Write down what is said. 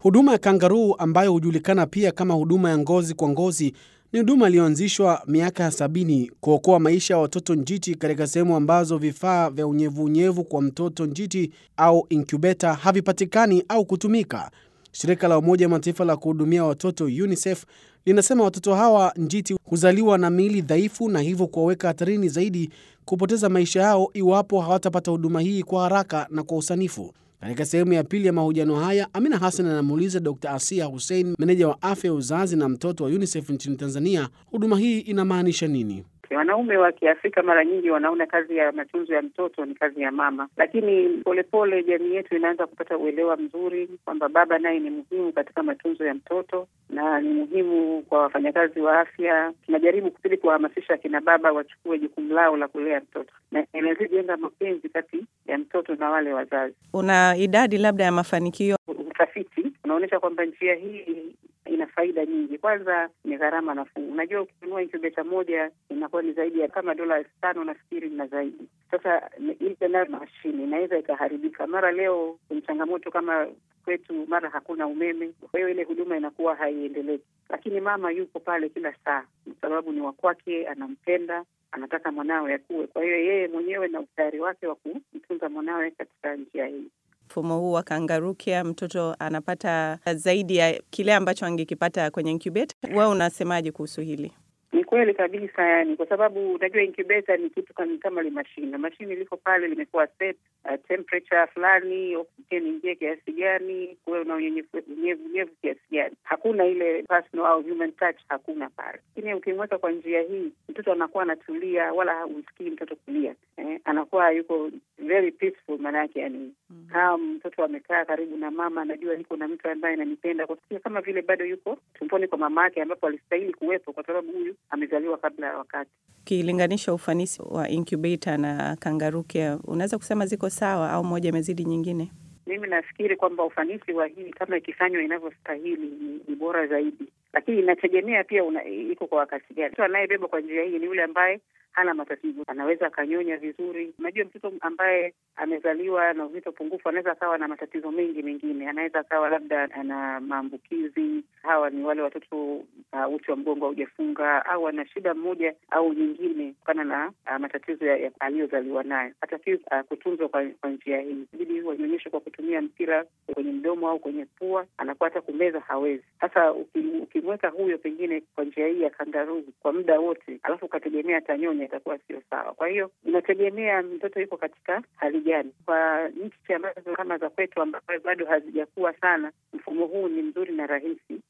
Huduma ya kangaruu ambayo hujulikana pia kama huduma ya ngozi kwa ngozi ni huduma iliyoanzishwa miaka ya sabini kuokoa maisha ya watoto njiti katika sehemu ambazo vifaa vya unyevunyevu kwa mtoto njiti au inkubeta havipatikani au kutumika. Shirika la Umoja wa Mataifa la kuhudumia watoto UNICEF linasema watoto hawa njiti huzaliwa na miili dhaifu na hivyo kuwaweka hatarini zaidi kupoteza maisha yao iwapo hawatapata huduma hii kwa haraka na kwa usanifu. Katika sehemu ya pili ya mahojiano haya, Amina Hassan anamuuliza Dr Asia Hussein, meneja wa afya ya uzazi na mtoto wa UNICEF nchini Tanzania, huduma hii inamaanisha nini? Wanaume wa Kiafrika mara nyingi wanaona kazi ya matunzo ya mtoto ni kazi ya mama, lakini polepole jamii yetu inaanza kupata uelewa mzuri kwamba baba naye ni muhimu katika matunzo ya mtoto na ni muhimu kwa wafanyakazi wa afya. Tunajaribu kupili kuwahamasisha akina baba wachukue jukumu lao la kulea mtoto na inazijenga mapenzi kati ya mtoto na wale wazazi. Una idadi labda ya mafanikio? Utafiti unaonyesha kwamba njia hii ina faida nyingi. Kwanza ni gharama nafuu. Unajua, ukinunua inkubeta moja inakuwa ni zaidi ya kama dola elfu tano nafikiri na zaidi. Sasa ile nayo mashine inaweza ikaharibika mara. Leo kwenye changamoto kama kwetu, mara hakuna umeme, kwa hiyo ile huduma inakuwa haiendeleki, lakini mama yupo pale kila saa, kwa sababu ni wakwake, anampenda anataka mwanawe akuwe. Kwa hiyo yeye mwenyewe na utayari wake wa kumtunza mwanawe katika njia hii mfumo huu wa kangaroo care mtoto anapata zaidi ya kile ambacho angekipata kwenye incubator. Wewe unasemaje kuhusu hili? Ni kweli kabisa, yani kwa sababu unajua incubator ni kitu kama li mashine mashine liko pale limekuwa set uh, temperature fulani, oksijeni ingie kiasi gani, kuwe na unyevunyevu kiasi gani. Hakuna ile personal au human touch, hakuna pale. Lakini ukimweka kwa njia hii, mtoto anakuwa anatulia, wala husikii mtoto kulia eh, anakuwa yuko very peaceful, maanake yani mm -hmm. kama mtoto amekaa karibu na mama, anajua niko na mtu ambaye ananipenda, kwa kama vile bado yuko tumboni kwa mama yake, ambapo alistahili kuwepo kwa sababu huyu amezaliwa kabla ya wakati. Ukilinganisha ufanisi wa incubator na kangaroo care, unaweza kusema ziko sawa au moja imezidi nyingine? Mimi nafikiri kwamba ufanisi wa hii kama ikifanywa inavyostahili ni, ni bora zaidi, lakini inategemea pia una, iko kwa wakati gani. Mtu anayebeba kwa njia hii ni yule ambaye hana matatizo, anaweza akanyonya vizuri. Unajua, mtoto ambaye amezaliwa na uzito pungufu anaweza akawa na matatizo mengi mengine, anaweza akawa labda ana maambukizi. Hawa ni wale watoto uh, uti wa mgongo haujafunga au ana shida mmoja au nyingine kutokana na uh, matatizo ya, ya aliyozaliwa nayo. Hatakiwi uh, kutunzwa kwa, kwa njia hii, ibidi wanyonyeshe kwa kutumia mpira kwenye mdomo au kwenye pua, anakuwa hata kumeza hawezi. Sasa ukimweka huyo pengine kwa njia hii ya kangaruu kwa muda wote, alafu ukategemea atanyonya itakuwa sio sawa. Kwa hiyo inategemea mtoto yuko katika hali gani. Kwa nchi ambazo kama za kwetu ambazo bado hazijakuwa sana, mfumo huu ni mzuri na rahisi,